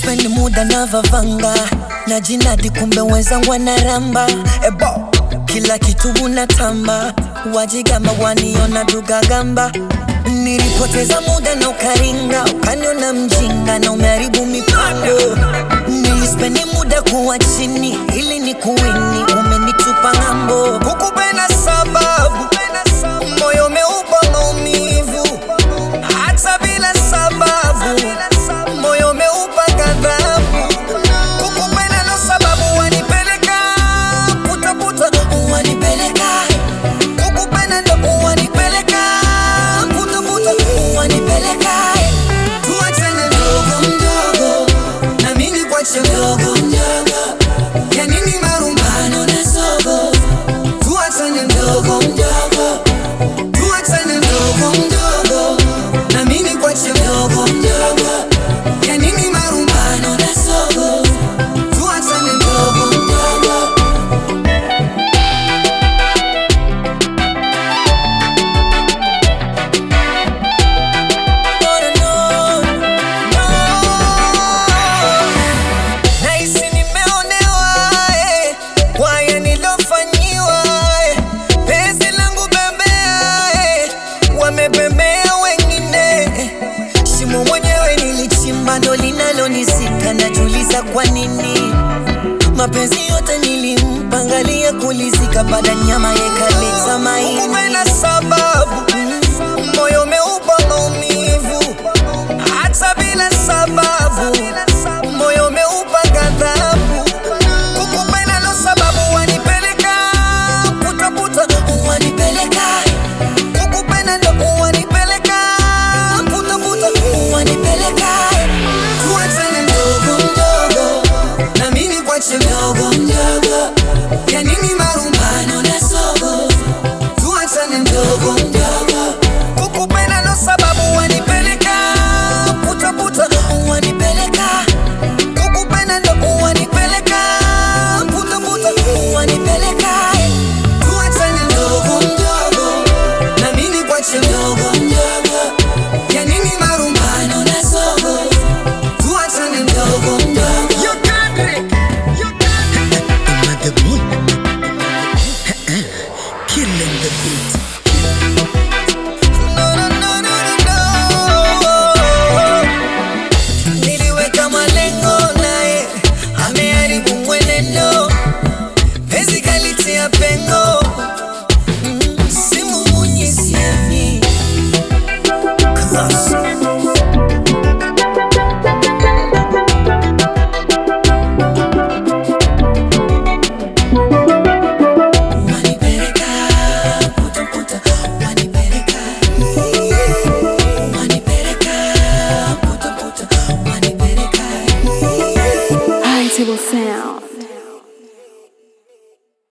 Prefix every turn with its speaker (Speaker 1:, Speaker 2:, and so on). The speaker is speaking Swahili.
Speaker 1: spend muda na vavanga na jinadi, kumbe wenzangu wanaramba ebo kila kitu unatamba, wajigamba waniona dugagamba. Nilipoteza muda na ukaringa, ukaniona mjinga na umeharibu mipango. Nilispendi muda kuwa chini ili ni kuwini, umenitupa ng'ambo. Kukupenda sababu moyo umeupa maumivu, hata bila sababu moyo umeupa ghadhabu. Kukupenda ndo sababu wanipeleka putaputa, wanipeleka kukupenda ndo wanipeleka putaputa, wanipeleka tuachane mdogo mdogo, na mimi kwache mdogo mdogo, ya nini marumbano na sogo, tuachane mdogo mdogo, tuachane mdogo mdogo, na mimi kwache mdogo mdogo, ya nini marumbano na sogo, tuachane mdogo mdogo. Nahisi nimeonewa eh, kwa haya nilofanyiwa eh, penzi langu bembea eh, wamebembea wengine eh, shimo mwenyewe nilichimba ndo linalonisika, najiuliza kwa nini mapenzi yote nilimpangalia kulizika, baada nyama yekaleta maini. Kupenda sababu moyo ume